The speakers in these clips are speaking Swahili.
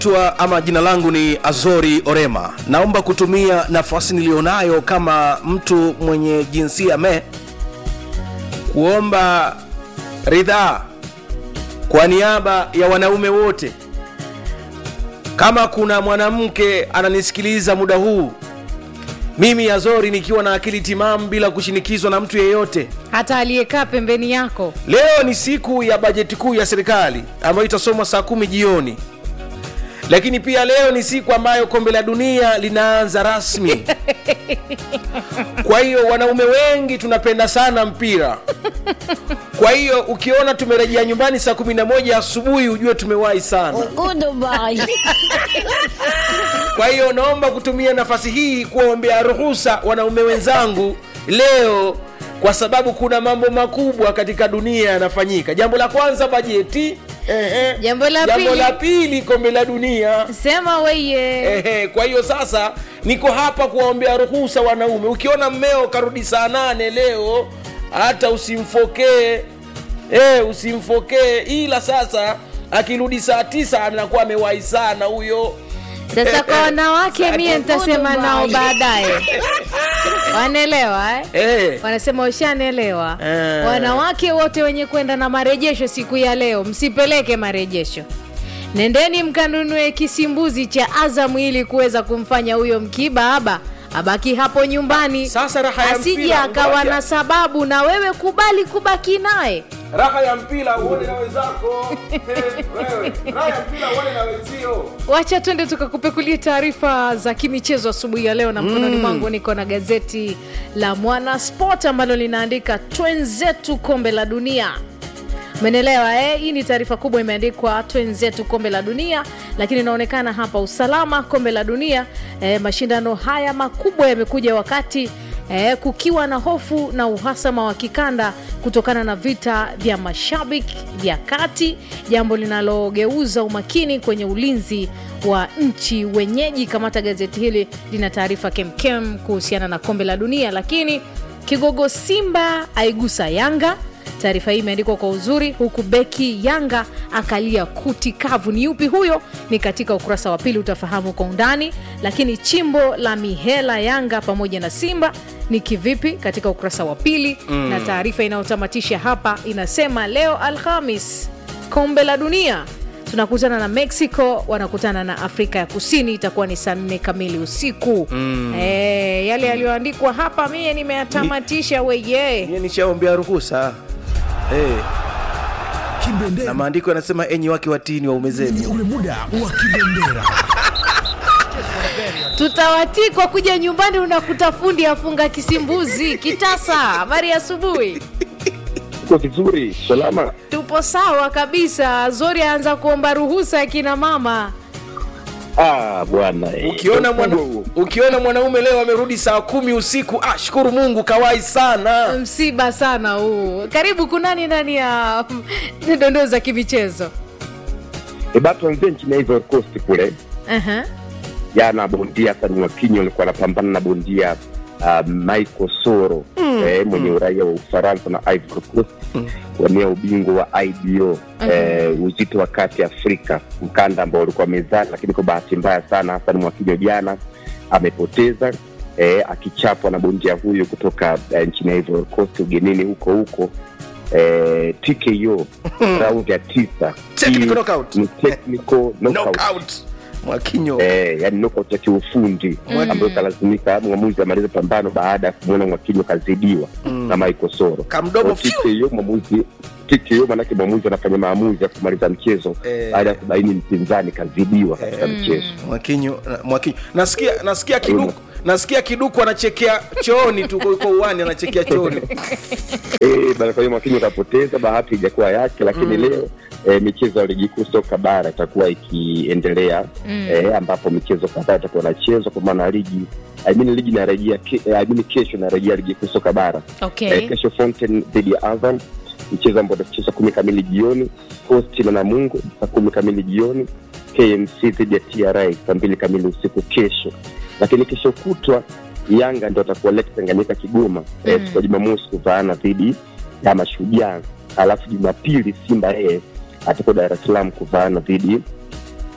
Tua ama jina langu ni Azori Orema. Naomba kutumia nafasi niliyonayo kama mtu mwenye jinsia me kuomba ridhaa kwa niaba ya wanaume wote. Kama kuna mwanamke ananisikiliza muda huu, mimi Azori nikiwa na akili timamu bila kushinikizwa na mtu yeyote, hata aliyekaa pembeni yako leo ni siku ya bajeti kuu ya serikali ambayo itasomwa saa kumi jioni lakini pia leo ni siku ambayo kombe la dunia linaanza rasmi kwa hiyo wanaume wengi tunapenda sana mpira kwa hiyo ukiona tumerejea nyumbani saa 11 asubuhi ujue tumewahi sana kwa hiyo naomba kutumia nafasi hii kuwaombea ruhusa wanaume wenzangu leo kwa sababu kuna mambo makubwa katika dunia yanafanyika jambo la kwanza bajeti Ehe. Jambo la jambo pili. la pili kombe la dunia sema weye Ehe, kwa hiyo sasa niko hapa kuwaombea ruhusa wanaume ukiona mmeo karudi saa nane leo hata usimfokee e, usimfokee ila sasa akirudi saa tisa anakuwa amewahi sana huyo sasa kwa wanawake Sasa mie nitasema nao baadaye wanaelewa eh? Eh. wanasema ushanaelewa Eh. wanawake wote wenye kwenda na marejesho siku ya leo msipeleke marejesho nendeni mkanunue kisimbuzi cha azamu ili kuweza kumfanya huyo mkibaaba abaki hapo nyumbani Sasa raha ya asije mpira, akawa ngoja. na sababu na wewe kubali kubaki naye raha ya mpira uone na wenzako Eh, wewe. raha ya mpira uone na wenzio wacha twende tukakupekulia taarifa za kimichezo asubuhi ya leo na mkononi mwangu niko na gazeti la mwana sport ambalo linaandika twenzetu kombe la dunia menelewa eh? hii ni taarifa kubwa imeandikwa twenzetu kombe la dunia lakini inaonekana hapa usalama kombe la dunia eh, mashindano haya makubwa yamekuja wakati eh, kukiwa na hofu na uhasama wa kikanda kutokana na vita vya mashabiki vya kati jambo linalogeuza umakini kwenye ulinzi wa nchi wenyeji kamata gazeti hili lina taarifa kemkem kuhusiana na kombe la dunia lakini kigogo simba aigusa yanga taarifa hii imeandikwa kwa uzuri huku beki yanga akalia kuti kavu ni yupi huyo ni katika ukurasa wa pili utafahamu kwa undani lakini chimbo la mihela yanga pamoja na simba ni kivipi katika ukurasa wa pili mm. na taarifa inayotamatisha hapa inasema leo alhamis kombe la dunia tunakutana na mexico wanakutana na afrika ya kusini itakuwa ni saa nne kamili usiku mm. e, yale yaliyoandikwa hapa mie nimeyatamatisha weye Mie nishaombea ruhusa eh, na Kibendera maandiko yanasema enyi wake watini waume ni zenu ule muda wa kibendera. tutawatii kwa kuja nyumbani unakuta fundi afunga kisimbuzi kitasa habari ya asubuhi Uko vizuri salama? tupo sawa kabisa zori aanza kuomba ruhusa ya kina mama Ah bwana, eh, ukiona mwana, mkubwa huo. ukiona mwanaume leo amerudi saa kumi usiku ah, shukuru mungu kawai sana msiba sana huu karibu kunani ndani ya dondoo za kimichezo Eh, bado tuanzie nchini Ivory Coast kule Aha. jana, bondia Hassan Mwakinyo alikuwa anapambana na bondia uh, Michael Soro eh, mwenye uraia wa Ufaransa na Ivory Coast wania ubingwa wa IBO eh, uzito wa kati Afrika, mkanda ambao ulikuwa mezani, lakini kwa bahati mbaya sana Hassan Mwakinyo jana amepoteza eh, akichapwa na bondia huyo kutoka eh, nchini Ivory Coast ugenini huko huko eh, TKO raundi ya tisa. Technical Hii knockout. ni technical knockout. knockout mwakinyo Eh, yani knockout ya kiufundi ambayo kalazimika mwamuzi amaliza pambano baada ya kumwona Mwakinyo kazidiwa na Michael Soro. Kamdomo, Kwa TKO mwamuzi TKO manake mwamuzi anafanya maamuzi ya kumaliza mchezo Eh. baada ya kubaini mpinzani kazidiwa katika mchezo. mwakinyo mwakinyo nasikia nasikia kiduku nasikia kiduku anachekea chooni tu kwa uwani anachekea chooni Eh, bana kwa hiyo Mwakinyo kapoteza, bahati ijakuwa yake, lakini leo eh, michezo ya ligi kuu soka bara itakuwa ikiendelea eh, ambapo michezo kadhaa itakuwa inachezwa kwa maana ligi I mean ligi inarejea ke, eh, I mean kesho inarejea ligi kuu soka bara okay. eh, kesho Fountain dhidi ya Azam mchezo ambao utachezwa kumi kamili jioni, Coast na Namungo saa kumi kamili jioni, KMC dhidi ya TRA saa mbili kamili usiku kesho. Lakini kesho kutwa Yanga ndio atakuwa Lake Tanganyika Kigoma mm. eh, siku ya Jumamosi kuvaana dhidi ya Mashujaa, alafu Jumapili Simba yeye atakuwa Dar es Salaam kuvaana dhidi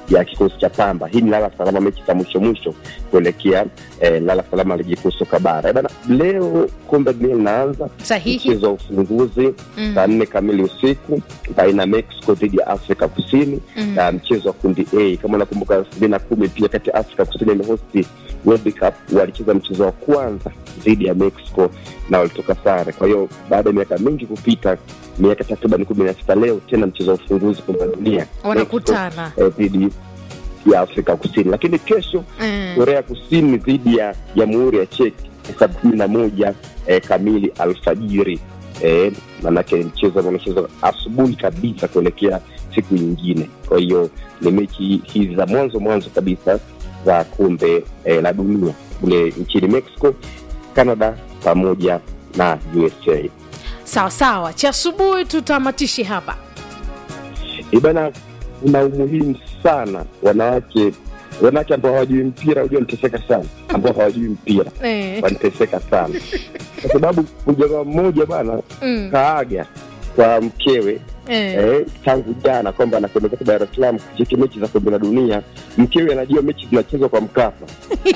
ya kikosi cha Pamba. Hii ni lala salama, mechi za mwisho mwisho kuelekea eh, lala salama ligi kuu soka bara. Eh, bana, leo kombe la dunia linaanza Sahihi. mchezo wa ufunguzi Mm. saa nne kamili usiku baina ya Mexico dhidi ya Afrika Kusini Mm. na mchezo wa kundi A. Kama unakumbuka elfu mbili na kumi pia kati ya Afrika Kusini imehosti World Cup, walicheza mchezo wa kwanza dhidi ya Mexico na walitoka sare. Kwa hiyo baada ya miaka mingi kupita, miaka takriban kumi na sita, leo tena mchezo wa ufunguzi kombe la dunia Wanakutana. Mexico, eh, dhidi ya Afrika Kusini, lakini kesho Mm. Korea Kusini dhidi ya Jamhuri ya Czech saa kumi na moja eh, kamili alfajiri. Eh, manake mchezo ambao unachezwa asubuhi kabisa kuelekea siku nyingine. Kwa hiyo ni mechi hizi za mwanzo mwanzo kabisa za kombe eh, la dunia kule nchini Mexico, Canada pamoja na USA. sawa sawa cha asubuhi tutamatishi hapa Eh, bana, kuna umuhimu sana wanawake wanawake ambao hawajui mpira, hujua niteseka sana, ambao hawajui mpira eh. waniteseka sana kwa sababu mjamaa mmoja bana mm. kaaga kwa mkewe eh. eh, tangu jana kwamba anakwenda zake Dar es Salaam kucheki mechi za kombe la dunia. Mkewe anajua mechi zinachezwa kwa Mkapa.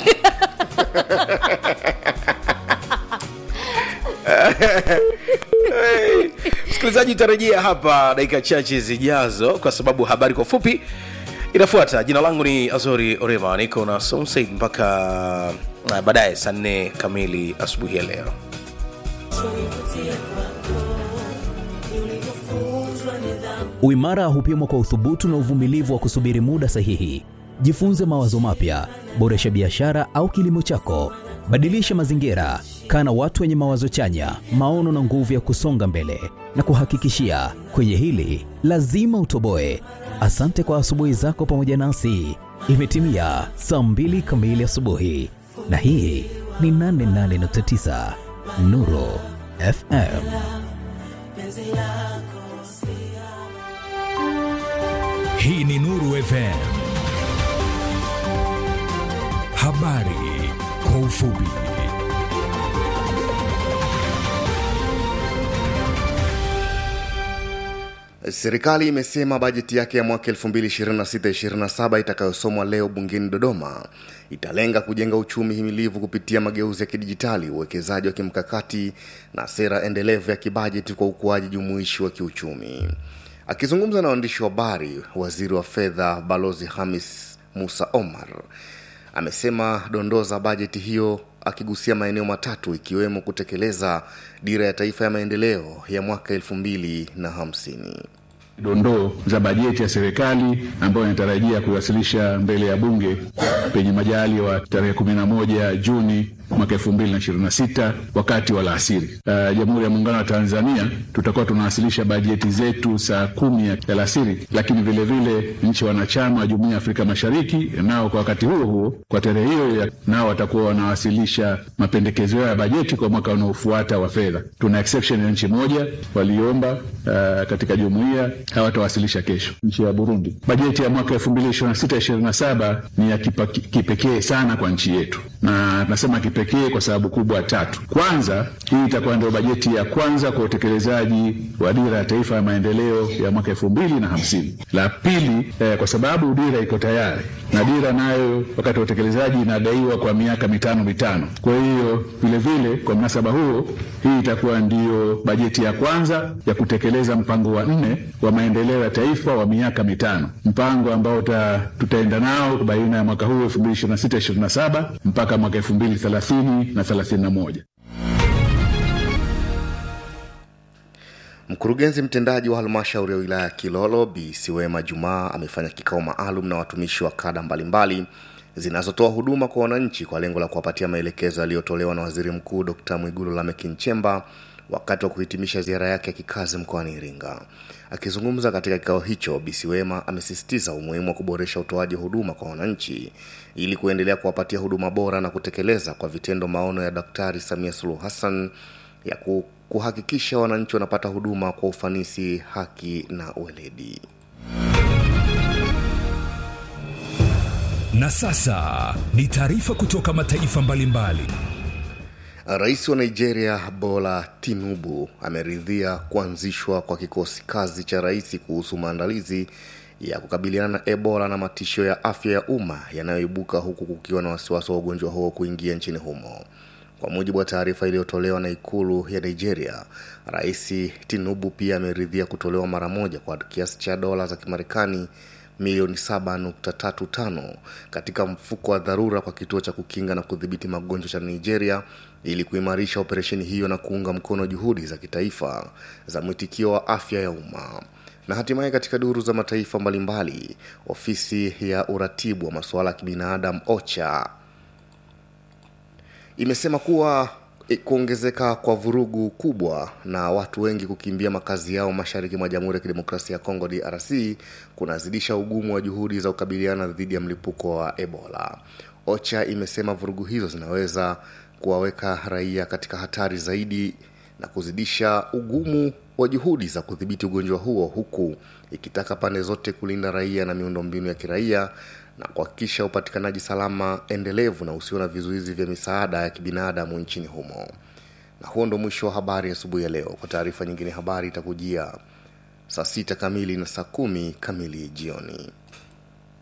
msikilizaji utarejea hapa dakika chache zijazo kwa sababu habari kwa fupi inafuata jina langu ni azori orema niko na somsaid mpaka uh, baadaye saa nne kamili asubuhi ya leo Uimara hupimwa kwa uthubutu na uvumilivu wa kusubiri muda sahihi. Jifunze mawazo mapya, boresha biashara au kilimo chako, badilisha mazingira, kaa na watu wenye mawazo chanya, maono na nguvu ya kusonga mbele. Na kuhakikishia kwenye hili lazima utoboe. Asante kwa asubuhi zako pamoja nasi. Imetimia saa mbili kamili asubuhi, na hii ni 88.9 Nuru FM. Hii ni Nuru FM. Habari kwa ufupi. Serikali imesema bajeti yake ya mwaka 2026-2027 itakayosomwa leo bungeni Dodoma italenga kujenga uchumi himilivu kupitia mageuzi ya kidijitali, uwekezaji wa kimkakati na sera endelevu ya kibajeti kwa ukuaji jumuishi wa kiuchumi. Akizungumza na waandishi wa habari, waziri wa fedha Balozi Hamis Musa Omar amesema dondoo za bajeti hiyo akigusia maeneo matatu ikiwemo kutekeleza dira ya taifa ya maendeleo ya mwaka elfu mbili na hamsini. dondoo za bajeti ya serikali ambayo inatarajia kuiwasilisha mbele ya bunge penye majali wa tarehe 11 Juni mwaka 2026 wakati wa alasiri. Uh, Jamhuri ya Muungano wa Tanzania tutakuwa tunawasilisha bajeti zetu saa kumi ya alasiri, lakini vile vile nchi wanachama wa Jumuiya ya Afrika Mashariki nao kwa wakati huo huo kwa tarehe hiyo ya- nao watakuwa wanawasilisha mapendekezo yao ya bajeti kwa mwaka unaofuata wa fedha. Tuna exception ya nchi moja waliomba uh, katika jumuiya hawatawasilisha kesho, nchi ya Burundi. Bajeti ya mwaka 2026-2027 ni ya kipa- kipekee sana kwa nchi yetu, na nasema kipekee kwa sababu kubwa tatu. Kwanza, hii itakuwa ndio bajeti ya kwanza kwa utekelezaji wa dira ya taifa ya maendeleo ya mwaka elfu mbili na hamsini. La pili, eh, kwa sababu dira iko tayari na dira nayo wakati wa utekelezaji inadaiwa kwa miaka mitano mitano. Kwa hiyo vile vile, kwa mnasaba huo, hii itakuwa ndiyo bajeti ya kwanza ya kutekeleza mpango wa nne wa maendeleo ya taifa wa miaka mitano, mpango ambao uta, tutaenda nao baina ya mwaka huu 2026-2027 mpaka mwaka 2030 na 31. Mkurugenzi mtendaji wa halmashauri ya wilaya ya Kilolo Bi Siwema Jumaa amefanya kikao maalum na watumishi wa kada mbalimbali zinazotoa huduma kwa wananchi kwa lengo la kuwapatia maelekezo yaliyotolewa na Waziri Mkuu Dkt. Mwigulu Lameck Nchemba wakati wa kuhitimisha ziara yake ya kikazi mkoani Iringa. Akizungumza katika kikao hicho, Bi Siwema amesisitiza umuhimu wa kuboresha utoaji huduma kwa wananchi ili kuendelea kuwapatia huduma bora na kutekeleza kwa vitendo maono ya Daktari Samia Suluhu Hassan ya ku- kuhakikisha wananchi wanapata huduma kwa ufanisi, haki na uweledi. Na sasa ni taarifa kutoka mataifa mbalimbali. Rais wa Nigeria Bola Tinubu ameridhia kuanzishwa kwa kikosi kazi cha rais kuhusu maandalizi ya kukabiliana na ebola na matishio ya afya ya umma yanayoibuka huku kukiwa na wasiwasi wa ugonjwa huo kuingia nchini humo kwa mujibu wa taarifa iliyotolewa na ikulu ya nigeria rais tinubu pia ameridhia kutolewa mara moja kwa kiasi cha dola za kimarekani milioni 7.35 katika mfuko wa dharura kwa kituo cha kukinga na kudhibiti magonjwa cha nigeria ili kuimarisha operesheni hiyo na kuunga mkono juhudi za kitaifa za mwitikio wa afya ya umma na hatimaye katika duru za mataifa mbalimbali ofisi ya uratibu wa masuala ya kibinadamu ocha imesema kuwa e, kuongezeka kwa vurugu kubwa na watu wengi kukimbia makazi yao mashariki mwa jamhuri ya kidemokrasia ya kongo drc kunazidisha ugumu wa juhudi za kukabiliana dhidi ya mlipuko wa ebola ocha imesema vurugu hizo zinaweza kuwaweka raia katika hatari zaidi na kuzidisha ugumu wa juhudi za kudhibiti ugonjwa huo huku ikitaka pande zote kulinda raia na miundombinu ya kiraia na kuhakikisha upatikanaji salama endelevu na usio na vizuizi vya misaada ya kibinadamu nchini humo na huo ndo mwisho wa habari asubuhi ya leo kwa taarifa nyingine habari itakujia saa sita kamili na saa kumi kamili jioni